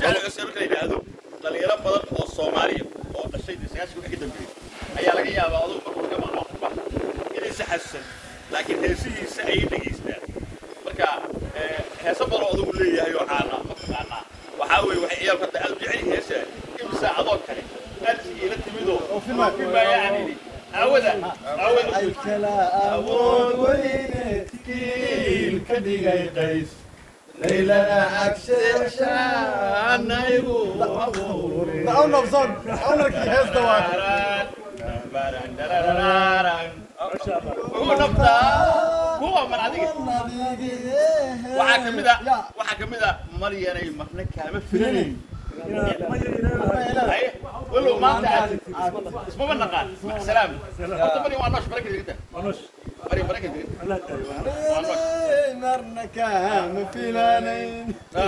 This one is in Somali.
cali cuseen marka la yidhaahdo dhalinyaro badan oo soomaaliya oo dhashay sagaashan wixii ka dambeeyey ayaa laga yaabaa adugu markuu ka maqlo qurba inaysa xasuusan laakiin heesihiisa ayay dhegaystaan marka heeso badan oo adugu leeyahay oo caana mataqaanaa waxaa weeye waxay ciyaalku hadda aad u jecel yihiin heesa imsa adoo kale aad iila timidoo filmaa yacni aawada aawada kala awood weyne tikiil ka dhigay qays laylana cagsheeshaanaygu abuure Owner song, ownerkii heesta waa. Ugu nabtaa kuwa mar adiga waxaa ka mid a waxaa ka mid a maryanay marna kaama filanayn Haye, walow maanta aad ismaba naqaan mac salaam horta maryan waa noosh maraykan digta maryan maraykan digta waa noosh marna kaama filanayn